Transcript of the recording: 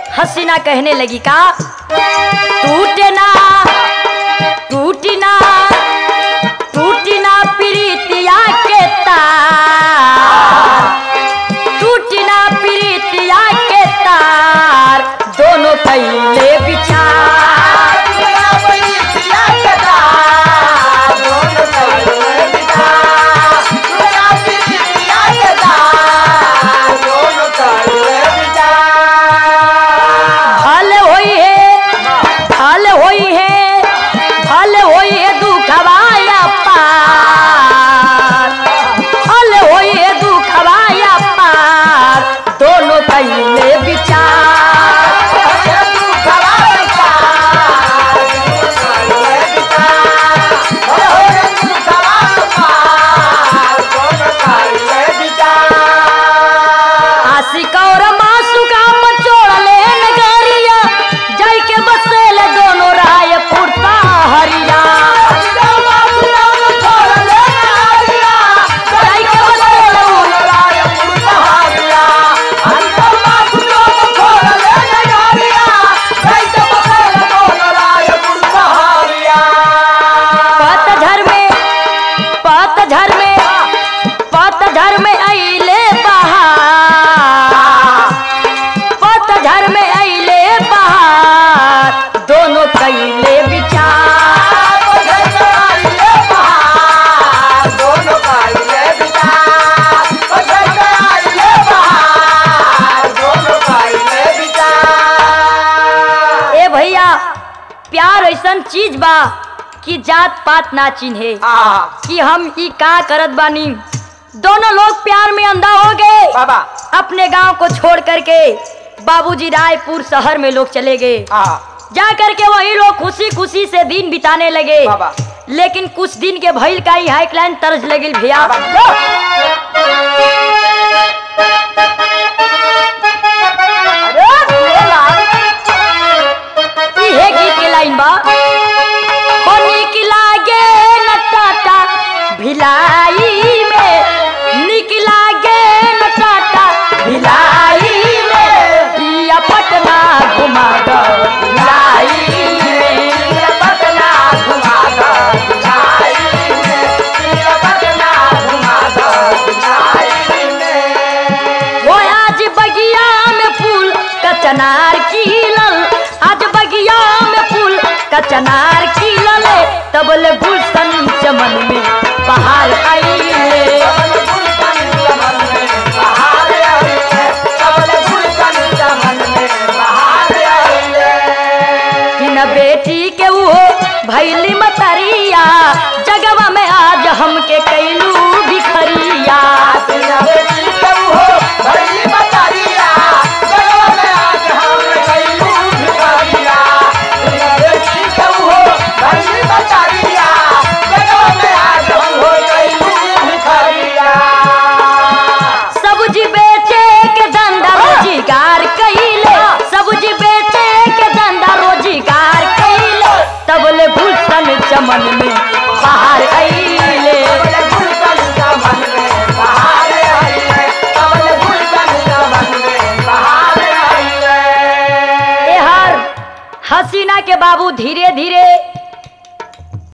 हसीना कहने लगी का टूटे ना टूटी ना टूटी ना प्रीतिया के तार टूटी ना प्रीतिया के तार दोनों कैले विचार भले होई है भले होई है भले होई है दुखवाया पार भले होई है दुखवाया पार दोनों कैले विचार आशिक और मासू का मचोड़ले नगरिया जय के बसेल दोनों रायपुर हरिया जय के बसेल पतझर में पतझर में पतझर में अइले बहार पतझर में अइले बहार दोनों कैले विचार ए भैया प्यार ऐसन चीज बा कि जात पात ना चिन्हे कि हम ई का करत बानी दोनों लोग प्यार में अंधा हो गए बाबा अपने गांव को छोड़ करके बाबूजी रायपुर शहर में लोग चले गए जा करके वही लोग खुशी खुशी से दिन बिताने लगे बाबा। लेकिन कुछ दिन के भइल का ही हाईक्लाइन तर्ज लगिल भैया इहे गीत के लाइन बा हो निक लागे नटाटा भिलाई में निक लागे नटाटा भिलाई में पिया पटना घुमा दो भिलाई में पिया पटना घुमा दो वो आज बगिया में फूल कचनार खिलल आज बगिया में फूल कचनार खिलल तबल गुलशन चमन में बाहर आइले किन बेटी के वो भैली मतरिया जगवा में आज हमके कैलू भिखरिया सब्जी बेचे के धंधा रोजगार कैले सब्जी बेचे के धंधा रोजगार कैले तबले भूषण चमन में बाहर आइले ए हर हसीना के बाबू धीरे धीरे